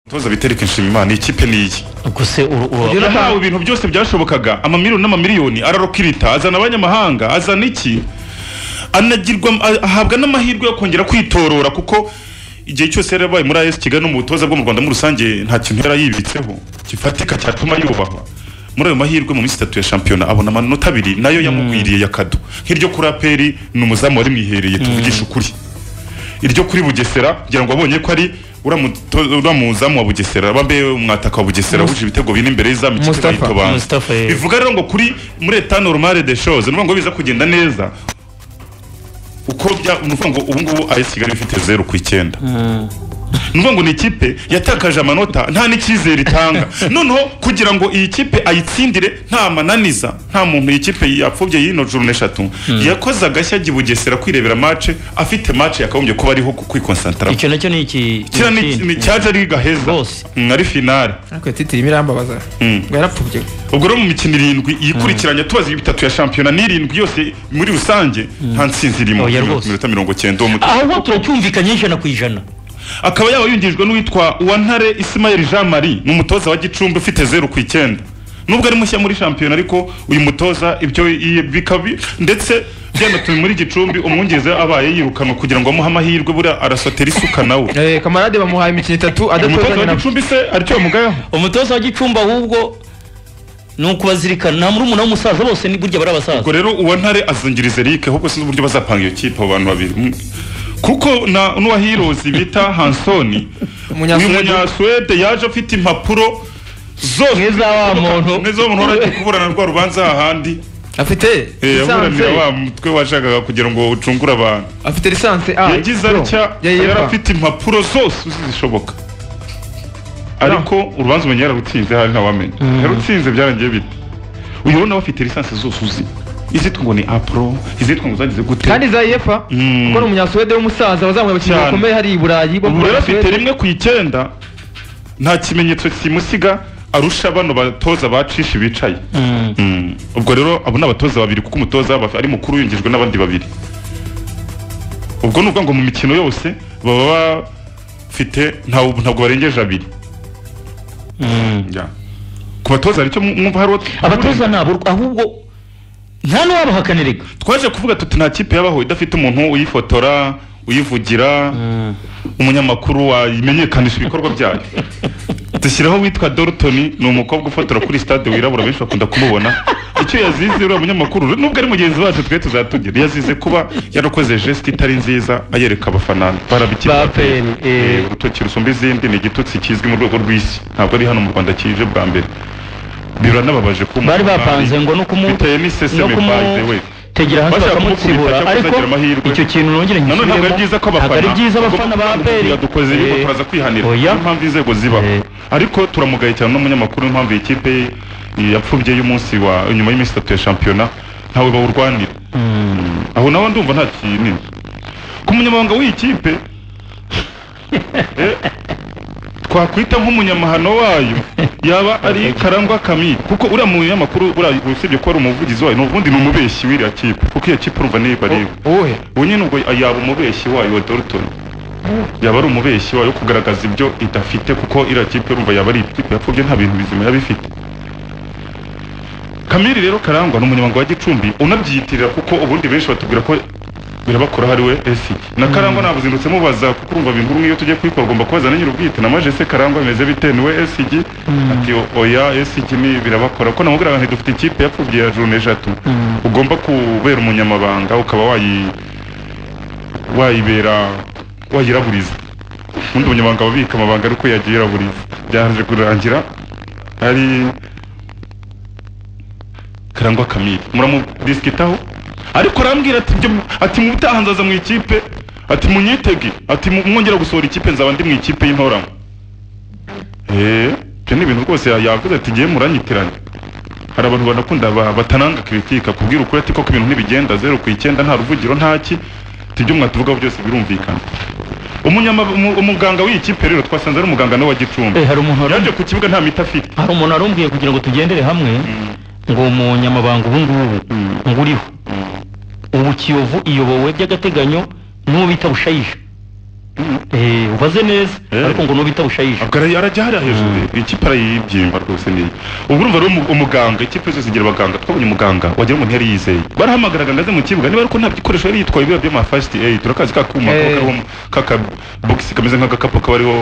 umutoza bitereke nshimimana ikipe niyi ubwo se yari ahawe ibintu byose byashobokaga amamiliyoni n'amamiliyoni ararokirita azana abanyamahanga azana iki anagirwa ahabwa n'amahirwe yo kongera kwitorora kuko igihe cyose yari yabaye muri as kigali no mu butoza bwo mu rwanda muri rusange nta kintu yari yibitseho gifatika cyatuma yubahwa muri ayo mahirwe mu minsi itatu ya shampiyona abona amanota abiri nayo yamugwiriye ya kado nk'iryo kuri aperi ni umuzamu wari mwihereye tuvugisha ukuri iryo kuri bugesera ngira ngo abonye ko ari uriya muto- uriya muzamu wa bugesera bambaye umwataka wa bugesera wuje ibitego bine imbere y'izamu ikipe Mustafa. bayitobanza Mustafa, eh. bivuga rero ngo kuri muri eta normal de chose ni ukuvuga ngo biza kugenda neza uko bya ni ukuvuga ngo ubu ngubu ayesi kigali ifite zeru ku icyenda ni ukuvuga ngo ni ikipe yatakaje amanota nta n'icyizere itanga noneho kugira ngo iyi kipe ayitsindire nta mananiza nta muntu iyi kipe yapfubye y'ino juru eshatu yakoze agashya ajya i bugesera kwirebera mace afite mace yakagombye kuba ariho kwikonsantara icyo nacyo ni iki kiriya ni ikindi. ni cyaje ari gaheza Rwose. Mm, ari finale ariko titiri irambabaza Mm. ngo yarapfubye ubwo rero mu mikino irindwi yikurikiranya tubaze bitatu ya shampiyona n'irindwi yose muri rusange nta ntsinzi irimo Oya, Minu- rwose. minota mirongo cyenda uwo mutoza ahubwo turacyumvikanye ijana ku ijana akaba yaba yungijwe n'uwitwa uwantare isimayeli jean marie ni umutoza wa gicumbi ufite zeru ku icyenda nubwo ari mushya muri shampiyona ariko uyu mutoza ibyo i- bikaba bi- ndetse byanatume muri gicumbi umwungeze abaye yirukanwa kugira ngo amuhe amahirwe buriya arasotera isuka nawe Eh, kamarade bamuhaye imikino itatu umutoza adatozanya wa na gicumbi se aricyo bamugayeho umutoza wa gicumbi ahubwo ni ukubazirikana nta murumuna w'umusaza bose ni burya bari abasaza ubwo rero uwa ntare azungiriza eric ahubwo sinzi uburyo bazapanga iyo kipe abo bantu babiri Mm. kuko na n'uwa hirozi bita hansoni uyu Umunyasuwede. munyasuwede yaje afite impapuro zose Mwiza wa muntu. mwiza wa muntu wari agiye kuburana rwa rubanza hahandi afite Eh, lisansi yaburanira wa mutwe washakaga kugira ngo ucungure abantu afite lisansi a yagize pro, atya ya UEFA. yari afite impapuro zose zishoboka ariko urubanza umenya yararutsinze hari ntawamenya yarutsinze byarangiye bite uyu rero nawe afite lisansi zose uzi izitwa ngo ni apro izitwa ngo zagize gute kandi za yefa kuko ni umunyasuwede w'umusaza wazamuye abakinnyi Cyane. bakomeye hari i burayi bo ubu muri rero afite Suwede. rimwe ku icyenda nta kimenyetso kimusiga arusha bano batoza bacisha bicaye Mm. ubwo rero abo ni abatoza babiri kuko umutoza baf- ari mukuru yungijwe n'abandi babiri ubwo ni ukuvuga ngo mu mikino yose baba bafite ntaw- ntabwo barengeje abiri Ya. ku batoza hari icyo mw- mwumva hari uwo t- abatoza nabo ahubwo nta n'uwabahakanira reka twaje kuvuga tuti nta kipe yabaho idafite umuntu uyifotora uyivugira umunyamakuru wamenyekanisha ibikorwa byayo dushyiraho witwa dorutoni ni umukobwa ufotora kuri stade wirabura benshi bakunda kumubona icyo yazize uriya munyamakuru nubwo ari mugenzi wacu twe tuzatugira yazize kuba yarakoze gesite itari nziza ayereka abafana barabikira Baperi, eh. urutoki rusumba izindi ni igitutsi kizwi mu rwego rw'isi ntabwo ari hano mu rwanda kije bwa mbere biranababaje kuba bari umufana bapanze ngo no kumu bitewe n'iseseme by the way tegera hasi Bashaka kumukubita bakamutsibura cyangwa ariko kuzagira amahirwe. icyo kintu nongere nanone ntabwo ari ngisubiremo, byiza ko abafana ntabwo ari byiza abafana ba peri dukoze Eh, yuko turaza kwihanira oya. niyo mpamvu inzego zibaho Eh. ariko turamugaye cyane n'umunyamakuru niyo mpamvu iyi kipe ye yapfubye y'umunsi wa nyuma y'iminsi itatu ya shampiyona ntawe bawurwanira aho nawe ndumva nta kinini ku munyamabanga w'iyi kipe eh, twakwita nk'umunyamahano wayo yaba ari karangwa kamiri kuko uriya munyamakuru buriya usibye kuba ari umuvugizi wayo n'ubundi ni umubeshyi w'iriya kipe kuko iyo kipe urumva niba ari uwuhe ubu nyine ubwo yaba umubeshyi wayo wa dorutoni yaba ari umubeshyi wayo wo kugaragaza ibyo idafite kuko iriya kipe urumva yaba ari ikipe yapfubye nta bintu bizima yaba ifite kamiri rero karangwa ni umunyamaguru wa gicumbi unabyiyitirira kuko ubundi benshi batubwira ko birabakora hari we esi na karangwa ntabwo uzindutse mubaza kuko urumva bintu rumwe iyo tugiye kubikora ugomba kubaza na nyir'ubwite na maje se karangwa bimeze bite ni we esi ati oya esi ni birabakora ko namubwira ngo dufite ikipe yapfubye ya june eshatu ugomba kubera umunyamabanga ukaba wayi wayibera wayiraburiza ubundi umunyamabanga ababika amabanga ari uko yagiye yiraburiza byaje kurangira ari karangwa kamiri muramudisikitaho ariko arambwira ati ibyo ati mu butaha nzaza mu ikipe ati munyitege ati mu- mwongera gusohora ikipe nzaba ndi mu ikipe y'intoramo eee ibyo ni ibintu rwose ya- yavuze ati ngiye muranyitiranya hari abantu banakunda ba- batananga kritika kubwira ukuri ati koko ibintu ntibigenda zeru ku icyenda nta ruvugiro nta ki ati ibyo mwatuvugaho byose birumvikana Umunyama- umu- umuganga w'iyi kipe rero twasanze ari umuganga nawe wa gicumbi Eh, hari umuntu wari- yaje ku kibuga nta miti afite hari umuntu warumbwiye kugira ngo tugendere hamwe ngo umunyamabanga ubu ngubu ngo uriho ubu kiyovu iyobowe by'agateganyo n'uwo bita bushayija eh ubaze neza Eh. ariko ngo nubita bushayije ubwo ara- arajya hariya hejuru ikipe arayibyimba rwose niyi ubwo urumva rero umu- umuganga ikipe zose zigira abaganga twabonye umuganga wagira umuntu yari yizeye barahamagaraga ngo aze mu kibuga niba ariko nta bikoresho yari yitwaye biba by'ama first aid turakazi ka kuma kaba Eh. kariho- kakabogisi kameze nk'agakapu kaba ariho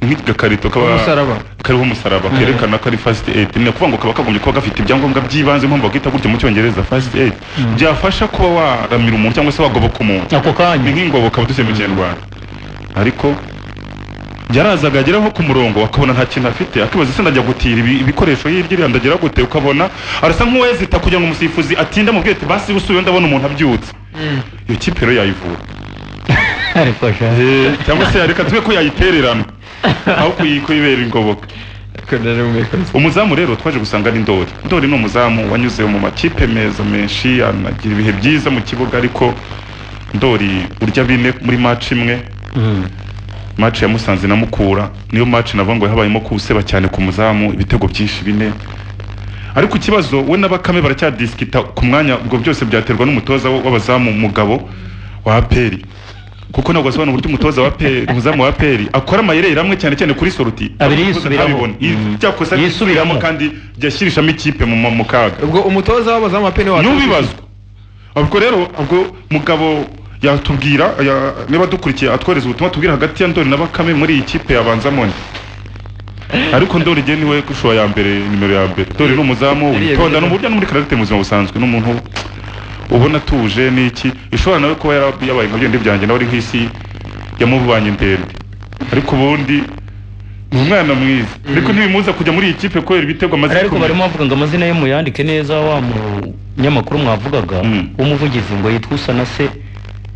nk'agakarito kaba Umusaraba. kariho umusaraba kerekana ko ari first aid ni ukuvuga ngo kaba kagombye kuba gafite ibyangombwa by'ibanze nk'ubu bakita gutya mu cyongereza first aid byafasha kuba waramira umuntu cyangwa se wagoboka umuntu ako ni kanya nk'ingoboka abaduseye mu kinyarwanda ariko yarazaga agera nko ku murongo akabona nta kintu afite akibaza se ndajya gutira ibi- ibikoresho hirya iriya ndagira gute ukabona arasa nk'uwezita kugira ngo umusifuzi atinde amubwire ati basi busubiye ndabona umuntu abyutse iyo kipe rero yayivura ariko sha cyangwa se yareka tube ko yayitererana aho kuyi- kuyibera ingoboka umuzamu rero twaje gusanga ari ndori ndori ni umuzamu wanyuze mu makipe meza menshi anagira ibihe byiza mu kibuga ariko ndori urya bine muri match imwe Mm. match ya Musanze na Mukura niyo match navuga ngo yabayemo kuseba cyane ku muzamu ibitego byinshi bine ariko ikibazo we na Bakame baracyadiskita ku mwanya ubwo byose byaterwa n'umutoza wa- w'abazamu mugabo wa APR kuko ntabwo asobanura uburyo umutoza wa APR umuzamu wa APR akora amayeri amwe cyane cyane kuri sorti Abiri yisubiramo. Ntabibona. I- Mm. cyakosa Yisubiramo. kandi byashyirishamo ikipe mu mu kaga ubwo umutoza w'abazamu wa pene wa ntubibazwe ubwo rero ubwo mugabo yatubwira ya- niba dukurikiye atwohereza ubutumwa tubwira hagati ya ndori na bakame muri iyi kipe yabanza moni ariko ndori igihe niwe kushuwa ya mbere nimero ya mbere ndori ni umuzamu Biriya witonda ni biriya. uburyo no muri karagite mu buzima busanzwe ni umuntu ubona atuje n'iki ishobora nawe kuba yara- yabaye nka byindi byanjye nawe ari nk'isi yamubanye ndende ariko ubundi ni umwana mwiza ariko ntibimuza kujya muri iyi kipe kubera ibitego amaze ariko kumenya. barimo bavuga ngo amazina ye muyandike neza wa munyamakuru mwavugaga Mm. w'umuvugizi ngo yitwa usanase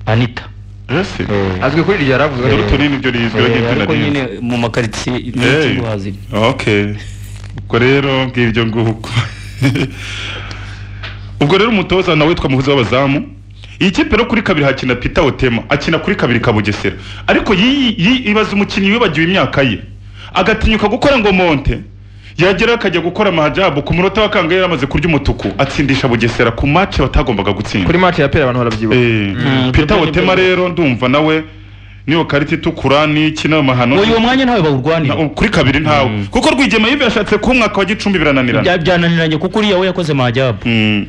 anita Ese? azwi kuri iryo yaravuzwe Dore utunini ibyo rizwi Eh, n'ibyo ariko narize nyine mu makaritsiye Hey. y'ikiguha ziri okay ubwo rero ngibyo nguko ubwo rero umutoza nawe witwa muhuza w'abazamu iyi kipe rero kuri kabiri hakina Peter Otema akina kuri kabiri kabugesera ariko yi- yi- ibaza umukinnyi wibagiwe imyaka ye agatinyuka gukora ngo monte yagera akajya gukora mahajabu ku munota wa kangahe yaramaze kurya umutuku atsindisha bugesera ku match batagombaga gutsinda kuri match ya pene abantu barabyibuka Eh, Mm, Peter nibyo, Otema nibyo. rero ndumva nawe niyo karita itukura n'iki n'amahano uyu mwanya ntawe bawurwanira Na- kuri kabiri ntawe kuko rwigema yibe yashatse kuba umwaka wa gicumbi birananirana Bya- byananiranye kuko uriya we yakoze majabu Mm.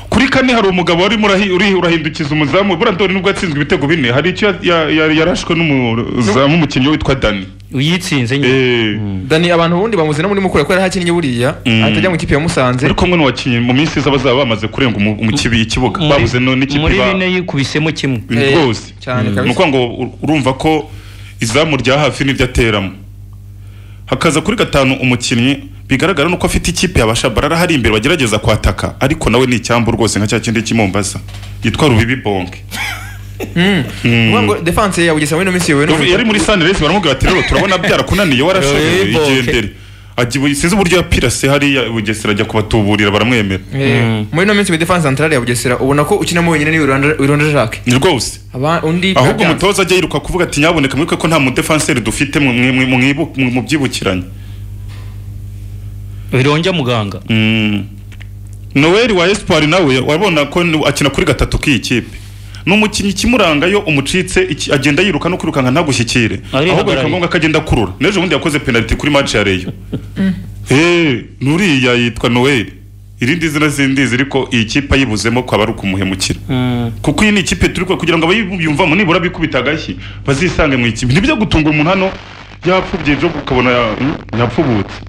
kuri kane hari umugabo wari murahi- uri urahindukiza umuzamu buriya ndori nubwo yatsinzwe ibitego bine hari icyo ya- ya- ya- yarashwe n'umuzamu umukinnyi witwa dani uyitsinze nyine Eh, dani abantu ubundi bamuzi no muri mukura kubera hakinnye buriya Mm. atajya mu kipe ya musanze ari kumwe n'uwakinnyi mu minsi iza bazaba bamaze kurenga umu- mu kibi- ikibuga Muri- babuze no n'ikipe muri ba- bine yikubisemo kimwe Eh, Eh, rwose cyane Mm. kabisa. ni ukuvuga ngo ur- urumva ko izamu rya hafi n'iryo ateramo hakaza kuri gatanu umukinnyi bigaragara nuko afite ikipe yabasha barara hari imbere bagerageza kwataka ariko nawe ni icyambu rwose nka cya kindi cy'imombaza yitwa rubibi bonge Mm. Ngombwa ngo defense ya bugesera muri ino minsi yowe Rubi- yari muri saniresi baramubwira bati rero turabona byarakunaniye warashoboye Rubibi Bonge. igendere Ajya ibu- sinzi uburyo yapirase hariya i bugesera ajya kubatuburira baramwemera Mm. muri ino minsi muri defense centrale ya bugesera ubona ko ukinamo wenyine ni Wiranda- wiranda jacques ni rwose Aba- undi ahubwo Byanze. umutoza ajya yiruka kuvuga ati nyaboneka mwibuke ko nta mudefanseri dufite mwe- mwe- mwe- mwibu- mwe- mubyibukiranye birongera muganga Mm. Noel wa Espoir nawe wabona ko ni- akina kuri gatatu k'iyi kipe ni umukinnyi ikimuranga yo umucitse iki- agenda yiruka no kwirukanka ntagushyikire Ari ahubwo hagarari. bikaba ngombwa ko agenda akurura n'ejo bundi yakoze penaliti kuri match ya Rayon eh nuriya yitwa Noel irindi zina sindizi ariko iyi kipe ayibuzemo ko aba ari ukumuhemukira kuko iyi ni ikipe turi kwe- kugira ngo abayiyumvamo nibura bikubita agashyi bazisange mu ikipe ntibyo gutunga umuntu hano yapfubye ejo ukabona mm, yapfubutse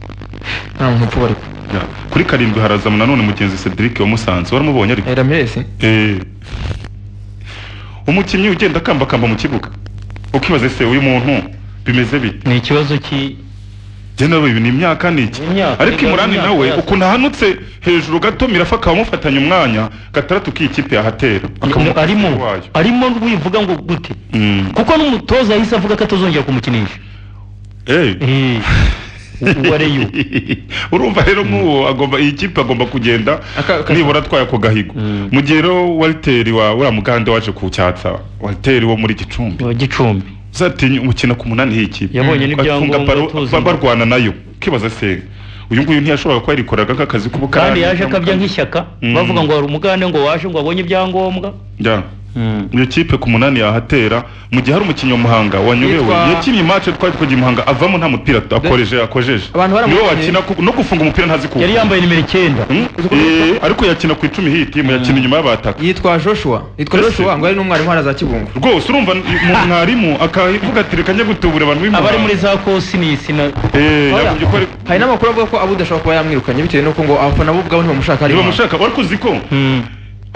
nta muntu upfa ariko Ya, kuri karindwi harazamo nanone mugenzi Cedric wa Musanze waramubonye ariko ramirez Eh. umukinnyi ugenda akambakamba mu kibuga ukibaza se uyu muntu bimeze bite ni ikibazo ki njye nawe ibi ni imyaka ni iki Imyaka, ariko imyaka, imurani imyaka nawe yacu. ukuntu ahanutse hejuru gato mirafa akaba amufatanya umwanya gatandatu k'iyi kipe yahatera akamuha arimo umupira wayo. arimo wivuga ngo gute Mm. kuko n'umutoza yahise avuga ko atazongera kumukinisha Eh. Eh, u- uwareyo urumva rero nk'uwo agomba iyi kipe agomba kugenda Aka- aka- nibura atwaye ako gahigo Mm. mu gihe rero walteri wa uriya mugande waje kuwucyatsa walteri wo muri gicumbi wa gicumbi uzatinya umukino ku munani y'iyi kipe yabonye bafunga baro n'ibyangombwa ba- tuzi barwana nayo ukibaza se uyu nguyu ntiyashoboraga kuba yarikoraga nk'akazi kandi k'ubukarani yaje akabya nk'ishyaka Mm. bavuga ngo hari umugande ngo waje ngo abonye ibyangombwa Ya. Mm. iyo kipe ku munani yahatera mu gihe hari umukinnyi wa muhanga wanyobewe Yitwa- yakinnye imace twari twagiye i muhanga avamo nta mupira akoreje akojeje Abantu niwe baramukinnye. wakina ku- no gufunga umupira ntazi kuwufunga. yari yambaye nimero icyenda Hmm? Eh, ariko yakina ku icumi hii timu yakina inyuma y'abataka yitwa joshua yitwa Ese? joshua ngo ari n'umwarimu hano za kibungo rwose urumva n- mu- mwarimu akavuga ati reka njye gutubura abantu b'imuhanga abari muri za kosinisi na Eh, Hoya, yakubye ko ari hari n'amakuru avuga ko abuda ashobora kuba yamwirukanye bitewe n'uko ngo abafana bo ubwabo ntibamushaka ari impamvu. ntibamushaka wari kuzi ko Mm.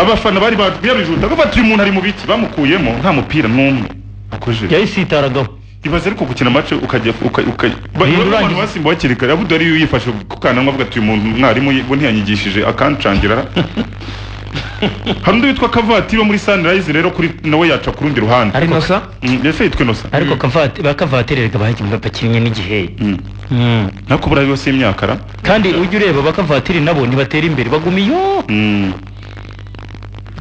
abafana bari babwiye bati uyu muntu ari mu biti bamukuyemo nta mupira n'umwe akojeje yayitsitaragaho ibaze ariko gukina match ukajya uka- uka- ba- Urangiza. niba abantu basimba hakiri kare abudu ariyo yifashe ku kananwa avuga ati uyu muntu mwarimu ye- bo ntiyanyigishije akancangira hari undi witwa kavatiri wo muri sunrise rero kuri nawe yaca ku rundi ruhande ari nosa Mm, ese yitwa inosa ariko kavati bakavatere reka bahagiye bapakinnye n'igihe Mm. Mm. nako buriya yose y'imyaka ra kandi ujya ureba bakavatiri nabo ntibatera imbere baguma iyo Mm.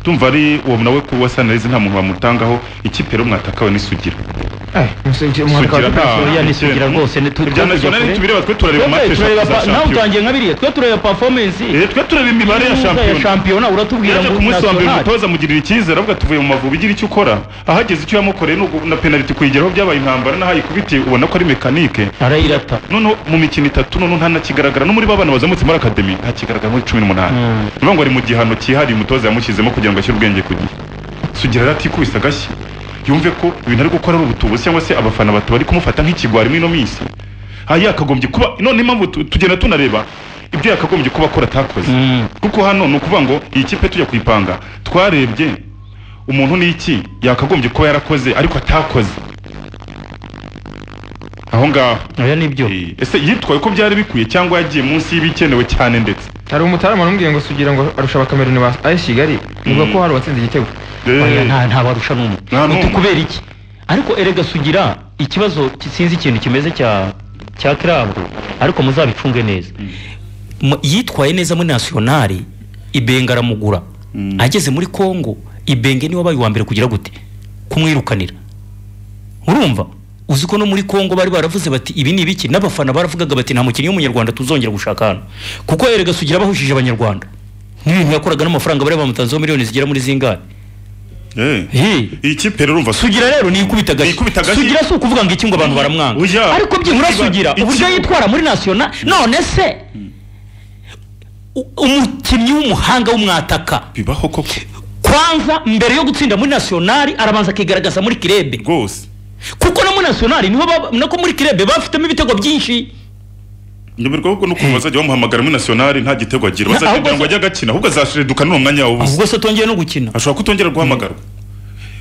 tumva ari uwo nawe ku wa sunrise nta muntu bamutangaho ikipe rero mwatakawe n'isugira sugira oya ni sugira Mm. rwose ni tu- Ibya twakujya national kure. ntitubireba, twe turareba Twe match turareba eshatu za pa- nawe Champions. utangiye nka biriya twe tureba performance Eh, twe tureba imibare ya Kaminuza shampiyona shampiyona uratubwira yaje ngo ku munsi wa mbere national. umutoza amugirira icyizere avuga tuvuye mu mavubi igira icyo ukora ahageze icyo yamukoreye ni ugu- na penaliti kuyigeraho byabaye intambara n'aho ayikubitiye ubona ko ari mekanike arayirata noneho mu mikino itatu noneho ntanakigaragara no muri ba bana bazamutse muri akademi ntakigaragara muri cumi n'umunani Mm. ni ukuvuga ngo ari mu gihano cyihariye umutoza yamushyizemo kugira ngo ashyire ubwenge ku gihe sugira rero atikubise agashyi yumve ko ibintu ari gukora ari ubutubuzi cyangwa se abafana bato bari kumufata nk'ikigwari muri ino minsi aha yakagombye kuba none impamvu tu- tugenda tunareba ibyo yakagombye kuba akora atakoze Mm. kuko hano ni ukuvuga ngo iyi kipe tujya kuyipanga twarebye umuntu ni iki yakagombye kuba yarakoze ariko atakoze aho ngaho oya nibyo Eh, ese yitwaye ko byari bikwiye cyangwa yagiye munsi y'ibikenewe cyane ndetse hari umutarama n'umubwiye ngo sugira ngo arusha abakameruni ba AS kigali bivuga ko hari uwatsinze igitego oya Eh, nta nta barusha n'umwe Nta n'umwe. uti kubera iki ariko erega sugira ikibazo ki- sinzi ikintu kimeze cya cya club ariko muzabicunge neza Mu- yitwaye neza muri nationale ibenga aramugura Mm. ageze muri Congo ibenge niwe wabaye uwa mbere kugira gute kumwirukanira urumva uzi ko no muri Congo bari baravuze bati ibi ni ibiki n'abafana baravugaga bati nta mukinnyi w'umunyarwanda tuzongera gushaka hano kuko erega sugira bahushije abanyarwanda n'ibintu yakoraga n'amafaranga bari bamutanzeho miliyoni zigera muri zingahe eh. Hey. iyi kipe rero urumva sugira rero ni ikubita agashyi Yikubita agashyi. sugira si ukuvuga ngo iki ngo abantu baramwanga Oya. ariko byibura Ikiba- sugira ikiba- uburyo yitwara muri nasiyona none se u- umukinnyi w'umuhanga w'umwataka bibaho koko kwanza mbere yo gutsinda muri nasiyonari arabanza akigaragaza muri kirebe rwose kuko no muri nasiyonari niho baba- nako muri kirebe bafitemo ibitego byinshi nyoberwa ahubwo n'ukuntu bazajya bamuhamagara muri nationali nta gitego agira Na- bazajya ahubwo kugira ngo se- ajye agakina ahubwo azashireduka n'uwo mwanya wawe ubusa ahubwo se atongeye no gukina ashobora kutongera guhamagarwa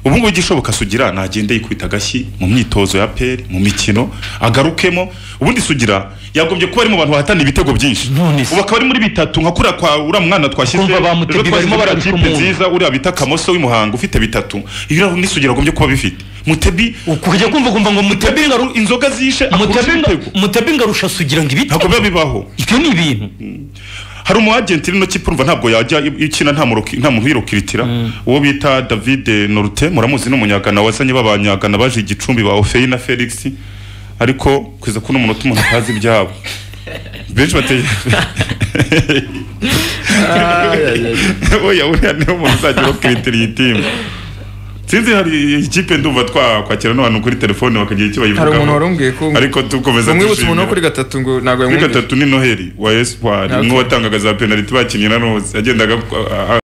ubu ngubu igishoboka sugira nagende yikubita agashyi mu myitozo ya peri mu mikino agarukemo ubundi sugira yagombye kuba ari mu bantu bahatana ibitego byinshi None se. ubu akaba ari muri bitatu nka kuriya kwa uriya mwana twashyize Kumva bamutebye ejo barimo twashyize barabika biriya kipe umuntu. nziza uriya bita kamoso w'imuhanga ufite bitatu ibyo ni sugira agombye kuba bifite mutebi ukujya kumva kumva ngo mutebi mutebinga ngaru inzoga zishe akurusha ibitego mutebinga arusha sugira ngo ibitego ntabwo biba bibaho ibyo ni ibintu hari umu agent iri no kipe urumva ntabwo yajya ikina nta muroki- nta muntu uyirukiritira uwo bita David Norute muramuzi n'umunyagana wazanye babanyagana baje igicumbi ba Ofei na Felix ariko kwiza kuno umuntu umuntu atazi ibyabo benshi bateye oya uriya niwe muntu uzajya urokiritira iyi timu sinzi hari ikipe ndumva twakwakira n'abantu kuri telefone bakagira icyo hari umuntu bayivugaho warumbwiye ko ariko dukomeza umwibutsa umuntu wo dushimira. kuri gatatu ngo ntabwo kuri yamwumvise gatatu ni noheli wa espoir Okay. umwe watangaga za penaliti bakinnye na rose yagendaga a- a-